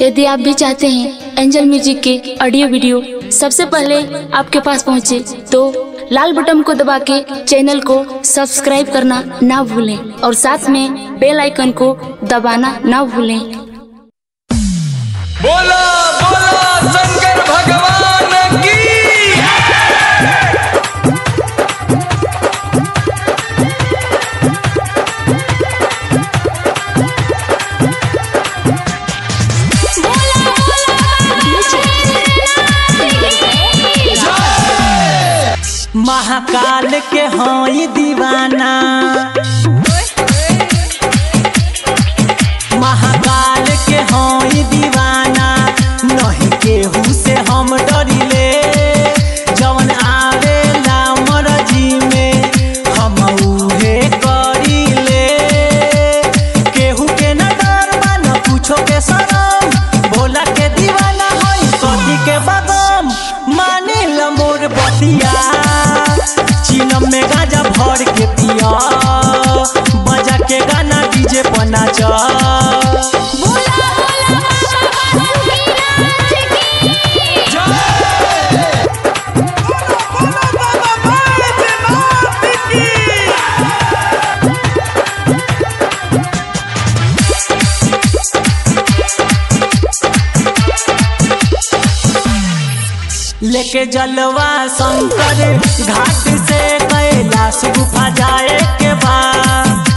यदि आप भी चाहते हैं एंजल म्यूजिक के ऑडियो वीडियो सबसे पहले आपके पास पहुंचे तो लाल बटन को दबा के चैनल को सब्सक्राइब करना ना भूलें और साथ में बेल आइकन को दबाना ना भूलें बोला बोला शंकर भगवान की महाकाल के हई दीवाना महाकाल के हई दीवाना नहीं केहू से हम डरिले जवन आवेला मरजी में हम उहे करिले केहू के न डर बा न कुछो के शरम भोला के दीवाना हई सती के बदम माने ल मोर बतिया चिलम में गाजा भर के पिया बजा के गाना डीजे पर नाचा लेके जलवा शंकर घाट से कैलाश गुफा जाए के बाद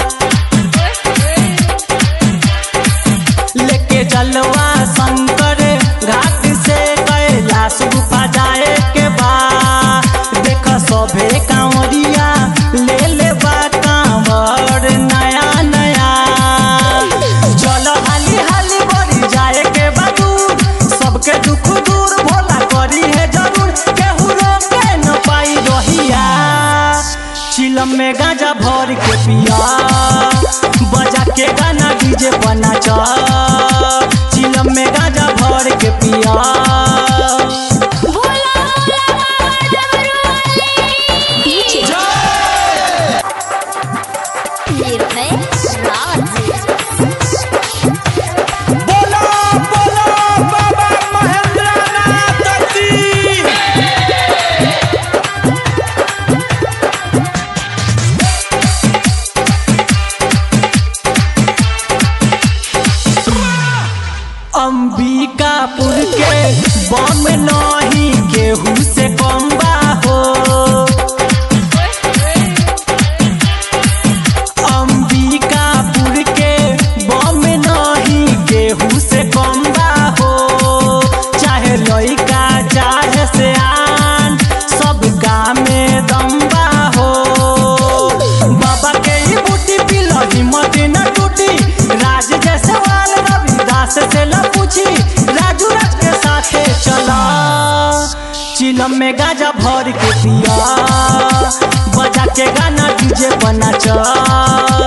लेके जलवा शंकर घाट से कैलाश गुफा जाए के बाद देख सभे कांवरिया ले ले बा कांवर नया नया चलो हाली हाली बड़ी जाए के बादूर सबके दुख दूर भोला करी है जरूर केहू रोके न पाई रहिया चिलम में गांजा भर के पिया बजा के गाना डीजे पर नाचा चिलम में गांजा भर के पिया बोला बोला बाबा महेंद्रनाथ की अंबिकापुर के बम नहीं केहू से कम बा हो अंबिकापुर के बम नहीं केहू से कम बा हो चाहे लइका चाहे से आन सब गाँव में दम बा हो बाबा के ही बूटी पिलो हिम्मत न टूटी राज जैसे वाल रविदास से ल पूछी राजू राज के साथे चला चिलम में गाजा भर के पिया बजा के गाना डीजे पर नाचा